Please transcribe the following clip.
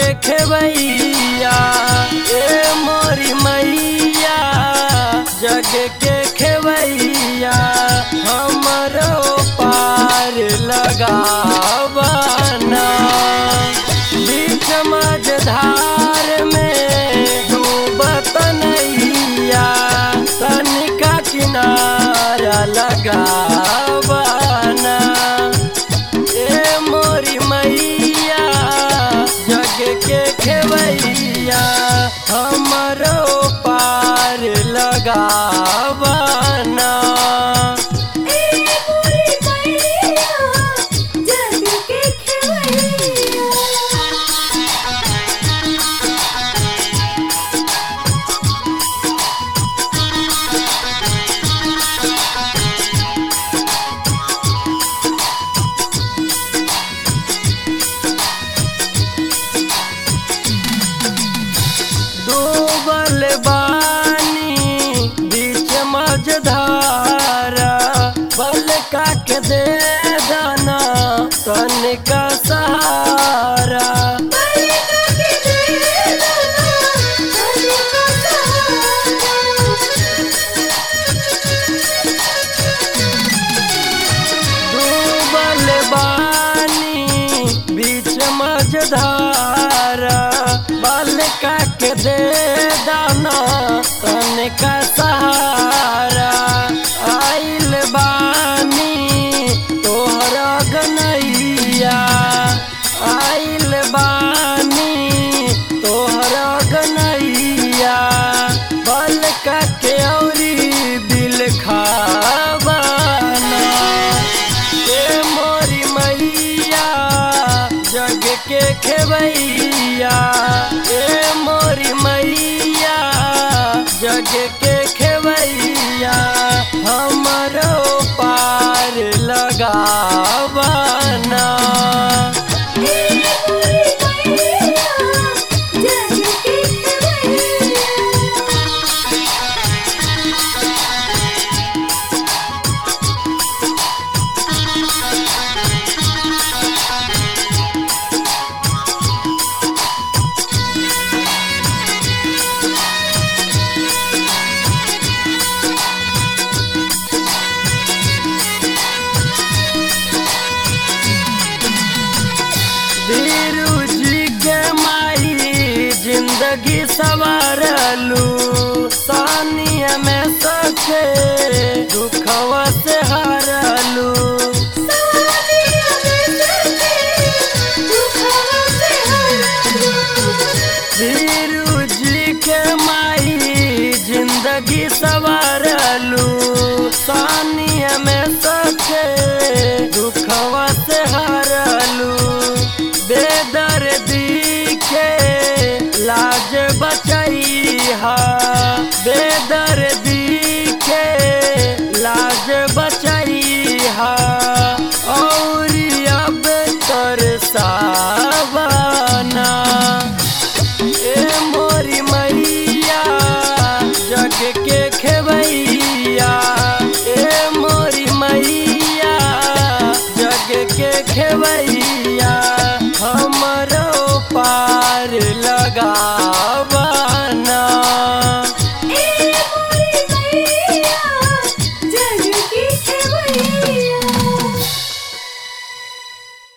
खेवैया ए मोरी मैया जग के खेवैया हमरो पार लगावना बीच मझधार में डूबत नैया तनिका किनारा लगावना ए मोरी मैया जग के खेवैया हमरो पार लगावना ए मोरी मैया जग के खेवैया डूबल बानी बीच मझधारा बलका के दे दाना तनिका सहारा बलिका के दे दाना बलिका डूबल बानी बीच मझधारा बलका के दे दाना तनिका सहारा आइल बानी तोहरा गनैया आइल बानी तोहरा गनैया बलका के औरी दिल खावाना ए मोरी मैया जग के खेवैया ए मोरी मैया जग के खेवैया हमरो पार लगावना ए मोरी मैया जग के खेवैया वीरू जी के माई जिंदगी सवारलू सानिया में सके दुखवा से हार